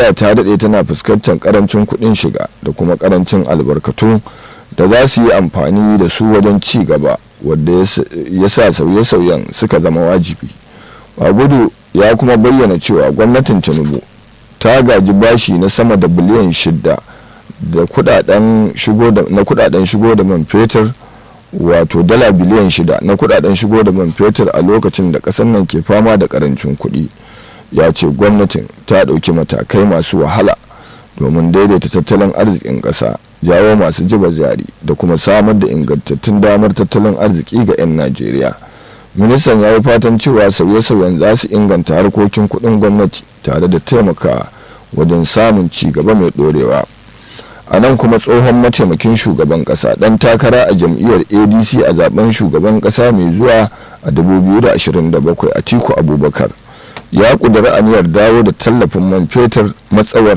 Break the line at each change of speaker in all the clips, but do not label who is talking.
najeriya ta daɗe tana fuskantar karancin kuɗin shiga da kuma karancin albarkatu da za su yi amfani da su wajen ci gaba wadda ya sa sauye-sauyen suka zama wajibi gudu ya kuma bayyana cewa gwamnatin tinubu ta gaji bashi na sama da biliyan shida da kudaden shigo da na kudaden shigo da man fetur wato dala biliyan shida na kudaden shigo da man fetur a lokacin da kasar nan ke fama da karancin kuɗi ya ce gwamnatin ta ɗauki matakai masu wahala domin daidaita tattalin arzikin ƙasa jawo masu jiba jari da kuma samar da ingantattun damar tattalin arziki ga 'yan najeriya ministan ya yi fatan cewa sauye-sauyen za su inganta harkokin kuɗin gwamnati tare da taimakawa wajen samun ci gaba mai ɗorewa a nan kuma tsohon mataimakin shugaban ƙasa ɗan takara a jam'iyyar adc a zaben shugaban ƙasa mai zuwa a 2027 a tiku abubakar ya ƙudiri aniyar dawo da tallafin man fetur matsawar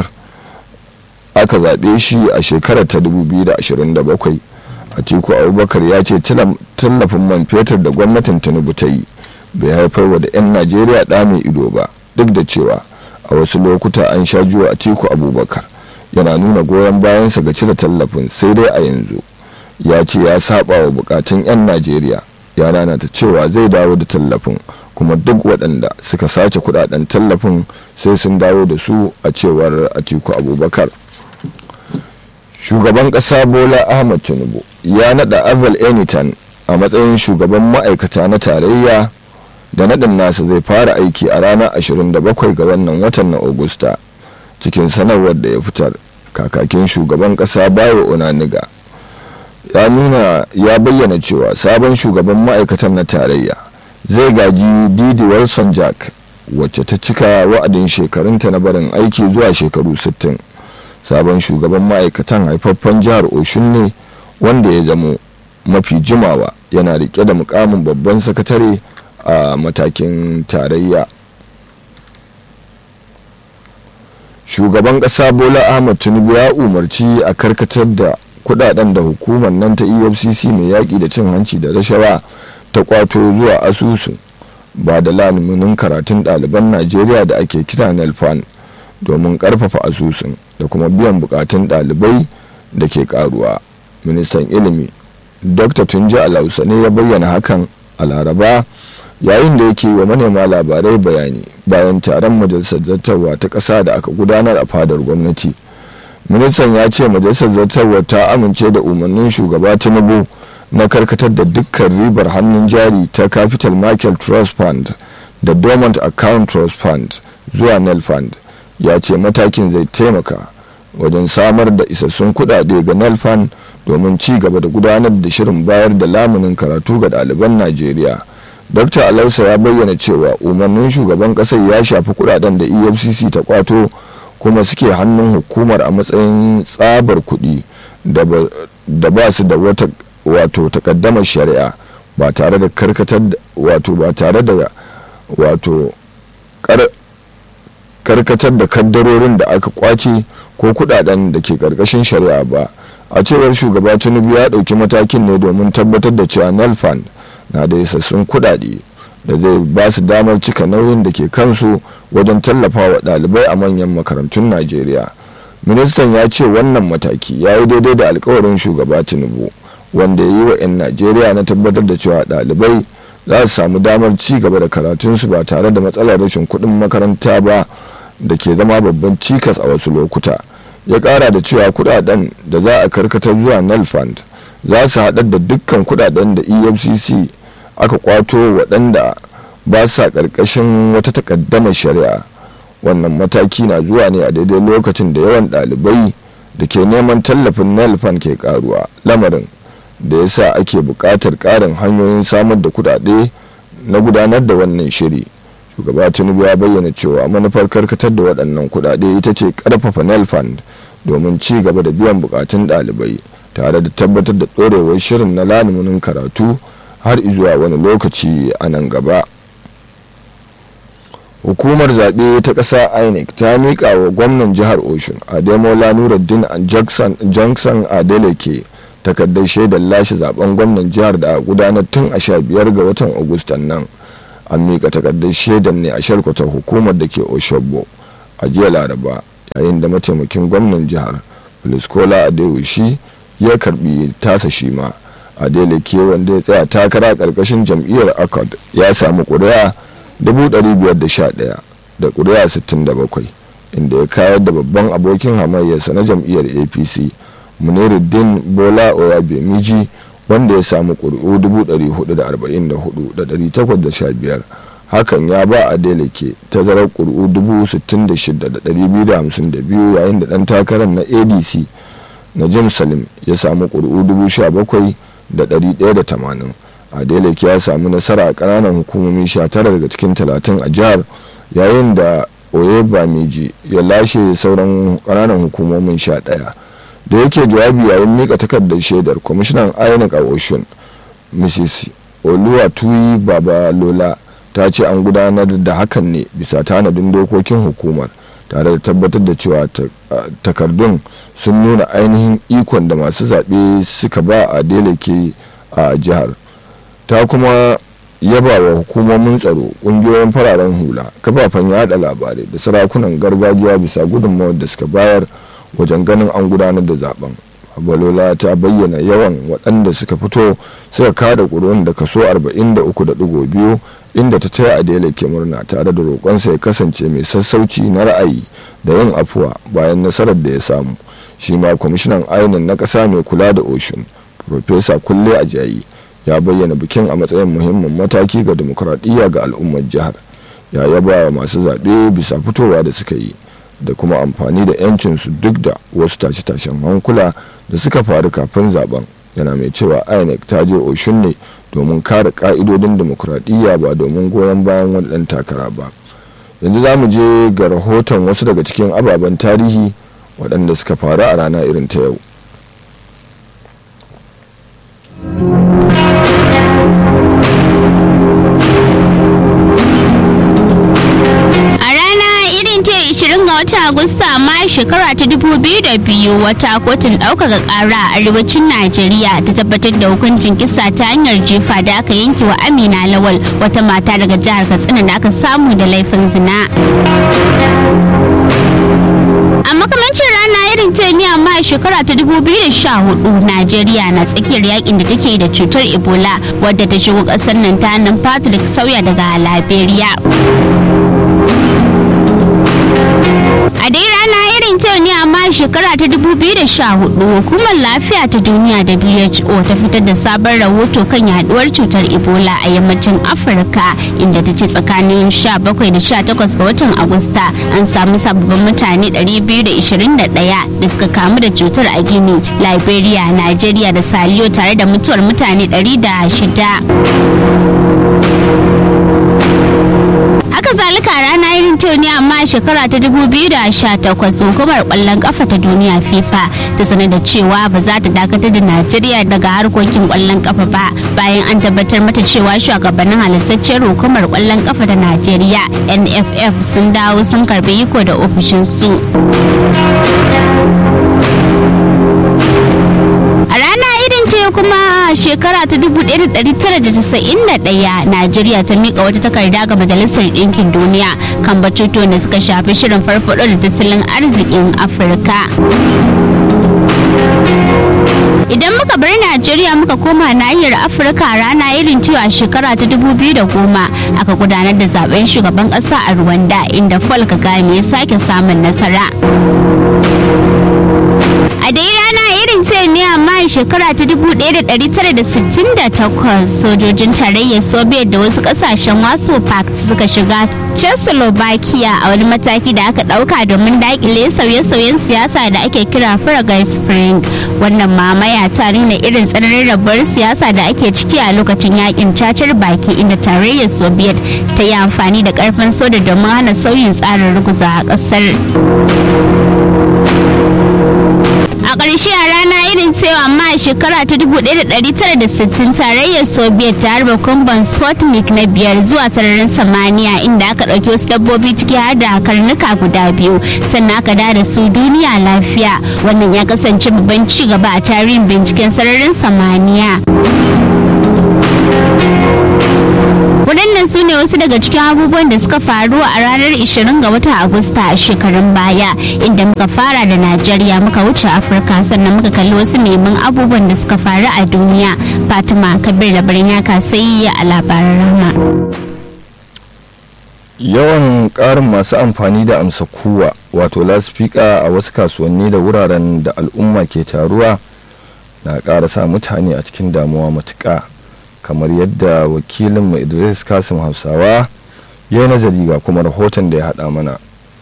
aka zaɓe shi a shekarar ta 2027 atiku abubakar ya ce tallafin man fetur da gwamnatin tinubu ta yi bai haifar wa da 'yan najeriya ɗa mai ido ba duk da cewa a wasu lokuta an sha juwa atiku abubakar yana nuna goyon bayansa ga cire tallafin sai dai a yanzu ya ce ya saba wa bukatun 'yan najeriya ya ta cewa zai dawo da tallafin kuma duk waɗanda suka sace kudaden tallafin sai sun dawo da su a cewar atiku abubakar shugaban ƙasa bola ahmad tinubu ya naɗa aval enitan a matsayin shugaban ma'aikata na tarayya da naɗin nasa zai fara aiki a ranar 27 ga wannan watan na augusta cikin sanarwar da ya fitar kakakin shugaban ƙasa bayo onaniga ya nuna ya bayyana cewa sabon shugaban ma'aikatan na tarayya zai gaji didi wilson jack wacce ta cika wa'adin shekarunta na barin aiki zuwa shekaru 60 sabon shugaban ma'aikatan haifaffen jihar oshun ne wanda ya zamo mafi jimawa yana rike da mukamin babban sakatare a matakin tarayya shugaban kasa bola ahmad tinubu ya umarci a karkatar da kudaden da hukumar nan ta efcc mai yaƙi da cin hanci da rashawa ta kwato zuwa asusun ba da lamunin karatun ɗaliban najeriya da ake kira nelfan domin ƙarfafa asusun da kuma biyan bukatun ɗalibai da ke karuwa ministan ilimi dr tunji alausa ne ya bayyana hakan a laraba yayin da yake wa manema labarai bayani bayan taron majalisar zartarwa ta ƙasa da aka gudanar a fadar gwamnati ministan ya ce majalisar zartarwa ta amince da umarnin shugaba tinubu na karkatar da dukkan ribar hannun jari ta capital market trust fund da dormant account trust fund zuwa nel fund ya ce matakin zai taimaka wajen samar da isassun kudade ga nelfan domin ci gaba da gudanar da shirin bayar da lamunin karatu ga ɗaliban najeriya dr alausa ya bayyana cewa umarnin shugaban ƙasar ya shafi kudaden da efcc ta kwato kuma suke hannun hukumar a matsayin tsabar kuɗi da ba su da wata wato takaddamar shari'a ba tare da karkatar wato ba tare da wato karkatar da kaddarorin da aka kwace ko kudaden da ke karkashin shari'a ba a cewar shugaba tinubu ya dauki matakin ne domin tabbatar da cewa nelfan na da isassun kudade da zai ba su damar cika nauyin da ke kansu wajen tallafa wa dalibai a manyan makarantun najeriya ministan ya ce wannan mataki ya yi daidai da alkawarin shugaba tinubu wanda ya yi wa 'yan najeriya na tabbatar da cewa dalibai za su samu damar ci gaba da karatunsu ba tare da matsalar rashin kuɗin makaranta ba da ke zama babban cikas a wasu lokuta ya kara da cewa kudaden da za a karkatar zuwa nel fund za su haɗar da dukkan kudaden da efcc aka kwato waɗanda ba sa ƙarƙashin wata takaddamar shari'a wannan mataki na zuwa ne a daidai lokacin da yawan ɗalibai da ke neman tallafin nel fund ke karuwa lamarin da ya sa ake buƙatar ƙarin hanyoyin samar da kudade na gudanar da wannan shiri shugaba tinubu ya bayyana cewa manufar karkatar da waɗannan kudade ita ce ƙarfafa nel fund domin ci gaba da biyan bukatun ɗalibai tare da tabbatar da ɗorewar shirin na lamunin karatu har zuwa wani lokaci a nan gaba hukumar zaɓe ta ƙasa inec ta miƙa wa gwamnan jihar oshun ademola nuruddin johnson adeleke takardar shaidar lashe zaben gwamnan jihar da gudanar tun a sha biyar ga watan agustan nan an miƙa takardar shaidar ne a sharkwatar hukumar da ke oshogbo a jiya laraba yayin da mataimakin gwamnan jihar Luskola Adewishi ya karbi tasa shi ma Adeleke wanda ya tsaya takara karkashin jam'iyyar Accord ya samu ƙuri'a 511 da ƙuri'a 67 inda ya kayar da babban abokin hamayyarsa na jam'iyyar APC Muniruddin Bola Oyabemiji wanda ya samu ƙuri'u 444,815 hakan ya ba a deleke tazarar ƙuri'u 66,252 yayin da ɗan takarar na adc na jim salim ya samu ƙuri'u 17,180 a deleke ya samu nasara a ƙananan hukumomi 19 daga cikin 30 a jihar yayin da oyebamiji ya lashe sauran ƙananan hukumomin 11 da yake jawabi yayin mika takardar shaidar kwamishinan inec a ocean mrs oluwatuyi babalola ta ce an gudanar da hakan ne bisa tanadin dokokin hukumar tare da tabbatar da cewa takardun sun nuna ainihin ikon da masu zaɓe suka ba a deleke a jihar ta kuma yaba wa hukumomin tsaro ƙungiyoyin fararen hula kafafen yada labarai da sarakunan gargajiya bisa gudunmawar da suka bayar wajen ganin an gudanar da zaben balola ta bayyana yawan waɗanda suka fito suka kada ƙuri'un da kaso 43.2 inda ta taya adela ke murna tare da roƙonsa ya kasance mai sassauci na ra'ayi da yin afuwa bayan nasarar da ya samu shi ma kwamishinan ainihin na ƙasa mai kula da ocean profesa kulle ajayi ya bayyana bikin a matsayin muhimmin mataki ga demokuraɗiyya ga al'ummar jihar ya yaba wa masu zaɓe bisa fitowa da suka yi da kuma amfani da 'yancinsu duk da wasu tashe-tashen hankula da suka faru kafin zaben yana mai cewa inec ta je oshun ne domin kare ka'idodin demokuraɗiyya ba domin goyon bayan wani ɗan takara ba yanzu za mu je ga rahoton wasu daga cikin ababen tarihi waɗanda suka faru a rana irin ta yau
watan Agusta amma shekara ta dubu biyu da biyu wata kotun ɗaukaka ƙara a arewacin Najeriya ta tabbatar da hukuncin kisa ta hanyar jefa da aka yanke wa Amina Lawal wata mata daga jihar Katsina da aka samu da laifin zina. a makamancin rana irin ta ne amma a shekara ta 2014 najeriya na tsakiyar yakin da take da cutar ebola wadda ta shigo kasar nan ta hannun patrick sauya daga liberia a dai rana irin ta ne amma a shekara ta 2014 hukumar lafiya ta duniya who ta fitar da sabon rahoto kan yaduwar cutar ebola a yammacin afirka inda ta ce tsakanin 17 da 18 ga watan agusta an samu sababbin mutane 221 da suka kamu da cutar a gini liberia nigeria da saliyo tare da mutuwar mutane 106 haka zalika rana irin ta ne amma a shekara ta 2018 hukumar kwallon kafa ta duniya fifa ta sanar da cewa ba za ta dakatar da najeriya daga harkokin kwallon kafa ba bayan an tabbatar mata cewa shugabannin halittacciyar hukumar kwallon kafa ta najeriya nff sun dawo sun karbi iko da ofishinsu a rana irin ta kuma shekara ta 1991 najeriya ta mika wata takarda ga majalisar ɗinkin duniya kan batutuwan da suka shafi shirin farfaɗo da tattalin arzikin afirka idan muka bar najeriya muka koma nahiyar afirka rana irin cewa shekara ta 2010 aka gudanar da zaben shugaban kasa a rwanda inda paul kagame ya sake samun nasara a dai rana irin ta ne amma shekara ta 1968 sojojin tarayyar soviet da wasu kasashen wasu pact suka shiga czechoslovakia a wani mataki da aka dauka domin dakile sauye-sauyen siyasa da ake kira Prague spring wannan mamaya ta nuna irin tsananin rabuwar siyasa da ake ciki a lokacin yakin cacar baki inda tarayyar soviet ta yi amfani da karfin soda domin hana sauyin tsarin ruguza a kasar a ƙarshe a rana irin cewa amma a shekara ta 1960 tarayyar soviet ta harba kumban sputnik na biyar zuwa sararin samaniya inda aka ɗauki wasu dabbobi ciki har da karnuka guda biyu sannan aka da su duniya lafiya wannan ya kasance babban ci gaba a tarihin binciken sararin samaniya waɗannan su ne wasu daga cikin abubuwan da suka faru a ranar 20 ga watan agusta a shekarun baya inda muka fara da najeriya muka wuce afirka sannan muka kalli wasu neman abubuwan da suka faru a duniya fatima kabir labarin yaka sai a labaran rama
yawan ƙarin masu amfani da amsa kuwa wato laspika a wasu kasuwanni da wuraren da al'umma ke taruwa na ƙara sa mutane a cikin damuwa matuƙa kamar yadda wakilin idris kasim hausawa ya yi nazari ga kuma rahoton da ya haɗa mana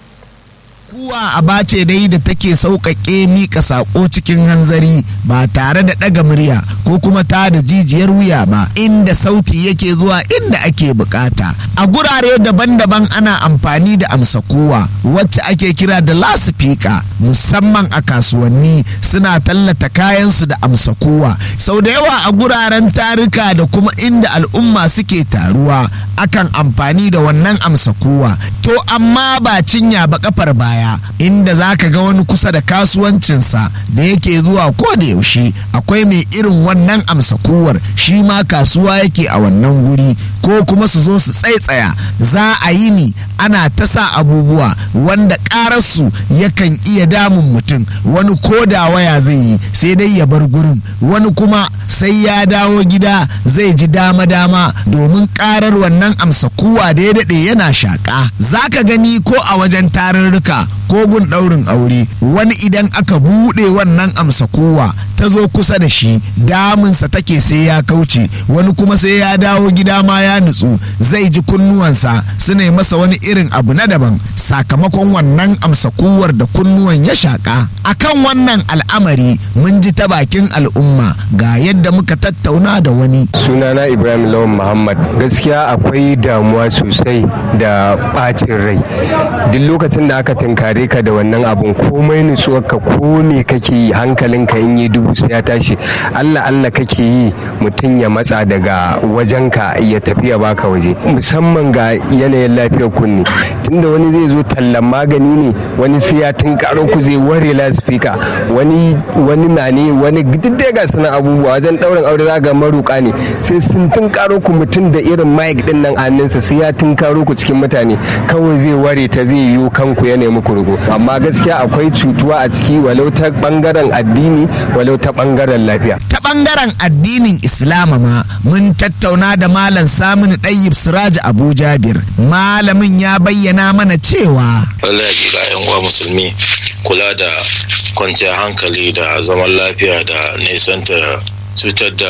kuwa aba ce dai da take sauƙaƙe mika saƙo cikin hanzari ba tare da ɗaga murya ko kuma ta da jijiyar wuya ba inda sauti yake zuwa inda ake bukata a gurare daban-daban ana amfani da amsa kowa wacce ake kira da lasifika musamman a kasuwanni suna tallata kayansu da amsa kowa sau da yawa a guraren tarika da kuma inda al'umma suke taruwa akan amfani da wannan amsa kowa to amma ba cinya ba kafar baya baya inda za ka ga wani kusa da kasuwancinsa da yake zuwa ko da yaushe akwai mai irin wannan amsa kowar shi ma kasuwa yake a wannan guri ko kuma su zo su tsaitsaya za a yi ni ana ta sa abubuwa wanda ƙararsu yakan iya damun mutum wani ko da waya zai yi sai dai ya bar gurin wani kuma sai ya dawo gida zai ji dama-dama domin ƙarar wannan amsa kuwa da ya daɗe yana shaƙa za ka gani ko a wajen tarurruka ko gun ɗaurin aure wani idan aka buɗe wannan amsa kowa ta zo kusa da shi damunsa take sai ya kauce wani kuma sai ya dawo gida ma ya nutsu zai ji kunnuwansa suna masa wani irin abu na daban sakamakon wannan amsa kowar da kunnuwan ya shaƙa akan wannan al'amari mun ji ta bakin al'umma ga yadda muka tattauna da wani
sunana ibrahim lawan muhammad gaskiya akwai damuwa sosai da ɓacin rai duk lokacin da aka tunkare ka da wannan abun komai nutsuwarka ko me kake yi hankalinka in yi dubu sai ya tashi allah allah kake yi mutum ya matsa daga wajenka ya tafi ya baka waje musamman ga yanayin lafiyar kunne tunda wani zai zo tallan magani ne wani sai ya tunkaro ku zai ware lasifika wani wani na ne wani duk dai ga suna abubuwa wajen daurin aure za ga maruka ne sai sun tunkaro ku mutum da irin mic din nan a hannunsa sai ya tunkaro ku cikin mutane kawai zai ware ta zai yiwu kanku ya nemi ku rugo amma gaskiya akwai cutuwa a ciki walau ta bangaren addini walau ta bangaren lafiya
ta bangaren addinin islama ma mun tattauna da malam samun ɗayyib siraj abu jabir malamin ya bayyana mana cewa
lallai ga yan uwa musulmi kula da kwanciyar hankali da zaman lafiya da nisanta cutar da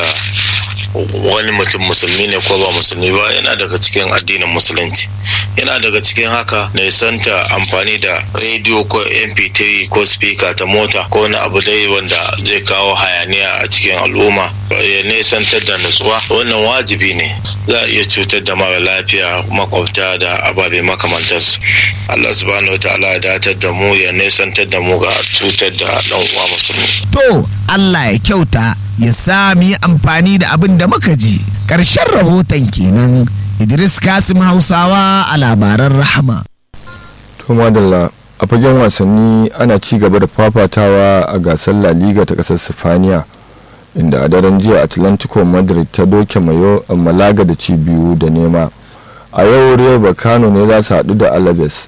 wani mutum musulmi ne ko ba musulmi ba yana daga cikin addinin musulunci yana daga cikin haka nisanta amfani da rediyo ko mp3 ko speaker ta mota ko wani abu dai wanda zai kawo hayaniya a cikin al'umma ya nisantar da nutsuwa wannan wajibi ne za a iya cutar da mara lafiya makwabta da ababe makamantarsu allah subhanahu wa ta'ala ya datar da mu ya nisantar da mu ga cutar da dan uwa musulmi
to allah ya kyauta ya sa mu yi amfani da abin da muka ji ƙarshen rahoton kenan idris kasim hausawa a labaran rahama
to madalla a fagen wasanni ana ci gaba da fafatawa a gasar la liga ta kasar sifaniya inda a daren jiya atlantico madrid ta doke malaga da ci biyu da nema a yau real bacano ne za su haɗu da alaves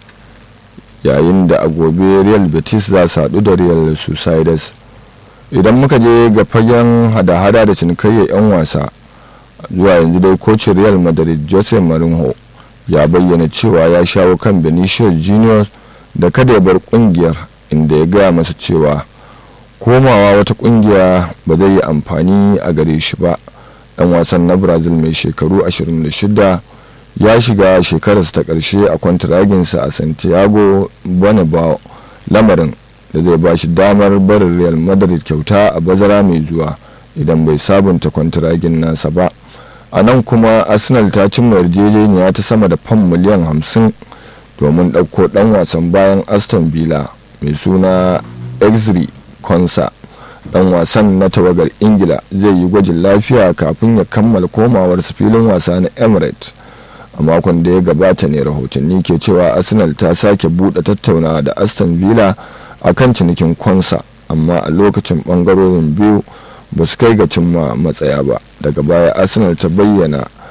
yayin da a gobe real betis za su haɗu da real suicides idan muka je ga fagen hada-hada da cinikayyar 'yan wasa zuwa yanzu dai kocin real madrid jose mourinho ya bayyana cewa ya shawo kan benicio junior da kada ya bar kungiyar inda ya gaya masa cewa komawa wata kungiya ba zai yi amfani a gare shi ba dan wasan na brazil mai shekaru 26 ya shiga shekararsa ta karshe a kwantaraginsa a santiago bernabeu lamarin da zai ba shi damar barin real madrid kyauta a bazara mai zuwa idan bai sabunta kwantaragin nasa ba a nan kuma arsenal ta cimma yarjejeniya ta sama da fam miliyan 50 domin ɗauko ɗan wasan bayan aston villa mai suna exri konsa ɗan wasan na tawagar ingila zai yi gwajin lafiya kafin ya kammala komawarsa filin wasa na emirates a makon da ya gabata ne rahotanni ke cewa arsenal ta sake buɗe tattaunawa da aston villa a kan cinikin konsa amma a lokacin ɓangarorin biyu ba su kai ga cimma matsaya ba daga baya arsenal ta bayyana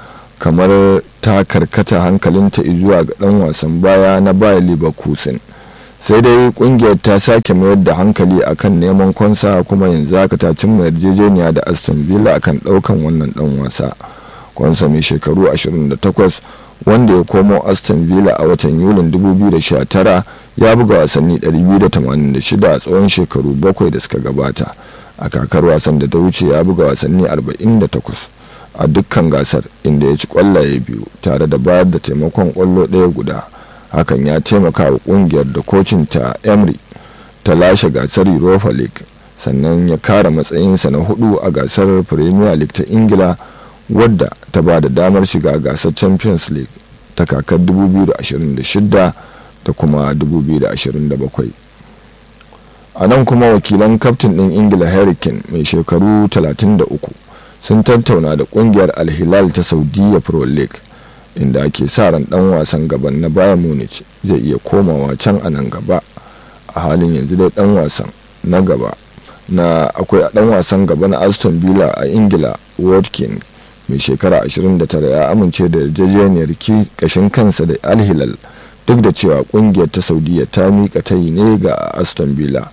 kamar ta karkata hankalinta zuwa ga dan wasan baya na bayer leverkusen sai dai kungiyar ta sake mayar da hankali akan neman kwansa kuma yanzu haka ta cimma yarjejeniya da aston villa akan daukan wannan dan wasa kwansa mai shekaru 28 wanda ya komo aston villa a watan yulin 2019 ya buga wasanni 286 a tsawon shekaru bakwai da suka gabata a kakar wasan da ta wuce ya buga wasanni 48 a dukkan gasar inda ya ci kwallaye biyu tare da bayar da taimakon kwallo ɗaya guda hakan ya taimaka wa kungiyar da kocin ta emery ta lashe gasar europa league sannan ya kara matsayinsa na hudu a gasar premier league ta ingila wadda ta ba da damar shiga gasar champions league ta kakar 2026 da kuma 2027 a nan kuma wakilan kaftin ɗin ingila hurricane mai shekaru 33 sun tattauna da kungiyar alhilal ta saudiya pro league inda ake sa ran dan wasan gaban na bayern munich zai iya komawa can a nan gaba a halin yanzu dai dan wasan na gaba na akwai dan wasan gaba na aston villa a ingila watkin mai shekara 29 ya amince da yarjejeniyar ki kashin kansa da alhilal duk da cewa kungiyar ta saudiya ta mika tayi ne ga aston villa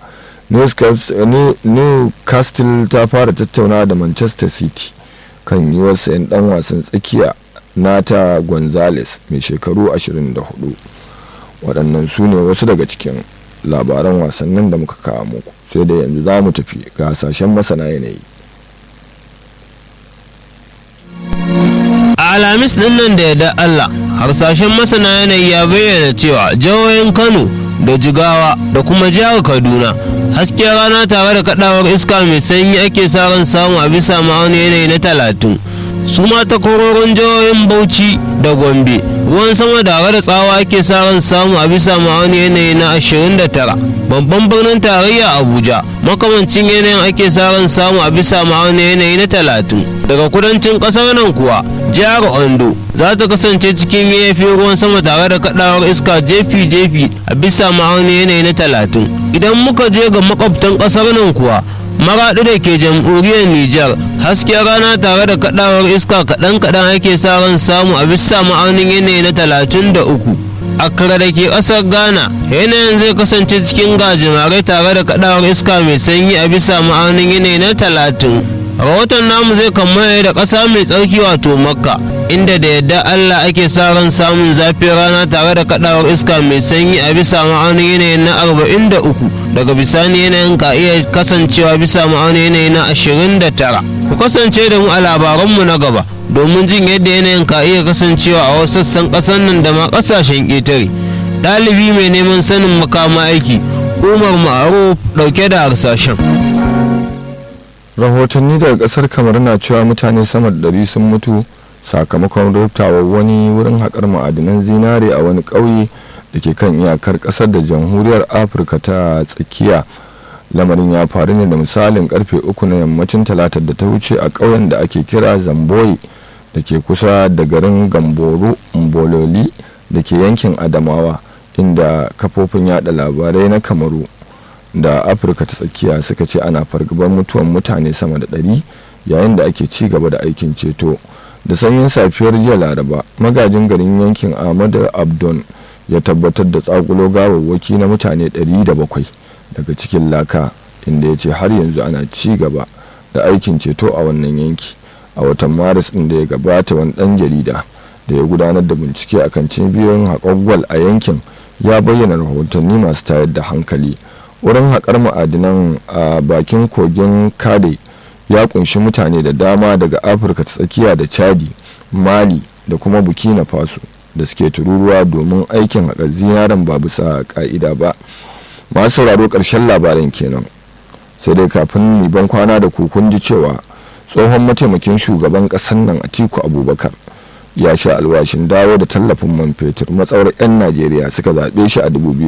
newcastle ta fara tattauna da manchester city kan yiwuwar sayan dan wasan tsakiya nata gonzales mai shekaru 24 waɗannan su ne wasu daga cikin labaran wasannin da muka kawo muku sai da yanzu za mu tafi ga hasashen masana yanayi
a alhamis din nan da yadda allah harsashen masana yanayi ya bayyana cewa jihohin kano da jigawa da kuma jihar kaduna hasken rana tare da kadawar iska mai sanyi ake sa ran samu a bisa ma'auni yanayi na talatin su ma takwarorin jihohin bauchi da gombe ruwan sama da da tsawa ake sa ran samu a bisa ma'auni yanayi na 29 babban birnin tarayya abuja makamancin yanayin ake sa ran samu a bisa ma'auni yanayi na 30 daga kudancin kasar nan kuwa jihar ondo za ta kasance cikin yafi ruwan sama tare da kadawar iska jefi-jefi a bisa ma'auni yanayi na 30 idan muka je ga makwabtan kasar nan kuwa maraɗi da ke jamhuriyar Nijar hasken rana tare da kadawar iska kaɗan-kaɗan ake sa ran samu a bisa ma'aunin yanayi na talatin da uku. Accra da ke ƙasar Ghana yanayin zai kasance cikin gajimare tare da kadawar iska mai sanyi a bisa ma'aunin yanayi na talatin. Rahoton namu zai kammala da ƙasa mai tsarki wato Makka inda da yadda Allah ake sa ran samun zafin rana tare da kadawar iska mai sanyi a bisa ma'aunin yanayin na arba'in da uku. daga bisani yanayin ka iya kasancewa bisa ma'aunin yanayi na 29 ku kasance da mu a labaranmu na gaba domin jin yadda yanayin ka iya kasancewa a wasu sassan ƙasar nan da ma ƙasashen ƙetare ɗalibi mai neman sanin makama aiki umar ma'aro ɗauke da harsashen
rahotanni daga kasar kamar na cewa mutane sama da ɗari sun mutu sakamakon rubtawa wani wurin haƙar ma'adinan zinare a wani ƙauye da ke kan iyakar kasar da jamhuriyar afirka ta tsakiya lamarin ya faru ne da misalin karfe uku na yammacin talatar da ta wuce a ƙauyen da ake kira zamboyi da ke kusa da garin gamboro mbololi da ke yankin adamawa inda kafofin yada labarai na kamaru da afirka ta tsakiya suka ce ana fargabar mutuwan mutane sama da ɗari yayin da ake ci gaba da aikin ceto da sanyin safiyar jiya laraba magajin garin yankin ahmadu abdon ya tabbatar da tsakulo gawawwaki na mutane 700 daga cikin laka inda ya ce har yanzu ana ci gaba da aikin ceto a wannan yanki a watan maris din da ya gabata wani dan jarida da ya gudanar da bincike akan cibiyoyin haƙon a yankin ya bayyana rahotanni masu tayar da hankali wurin haƙar ma'adinan a bakin kogin kade ya kunshi mutane da dama daga afirka ta tsakiya da chadi mali da kuma burkina faso da suke tururuwa domin aikin haƙar zinaren ba bisa ƙa'ida ba masu sauraro ƙarshen labarin kenan sai dai kafin ban kwana da kukun ji cewa tsohon mataimakin shugaban ƙasar nan atiku abubakar ya sha alwashin dawo da tallafin man fetur matsawar 'yan najeriya suka zaɓe shi a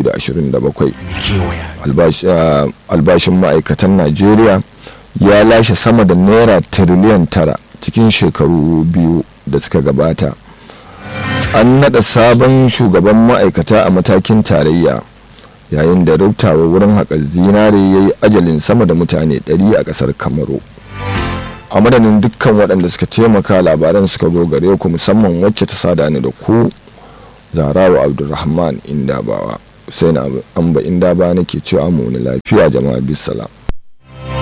2027 albashin ma'aikatan najeriya ya lashe sama da naira tiriliyan tara cikin shekaru biyu da suka gabata an naɗa sabon shugaban ma'aikata a matakin tarayya yayin da rubtawa wurin haƙar zinare ya yi ajalin sama da mutane 100 a ƙasar kamaru a madadin dukkan waɗanda suka taimaka labaran suka zo gare ku musamman wacce ta sada ni da ku zarawa abdulrahman indabawa sai na amba indaba nake cewa mu lafiya jama'a bisalam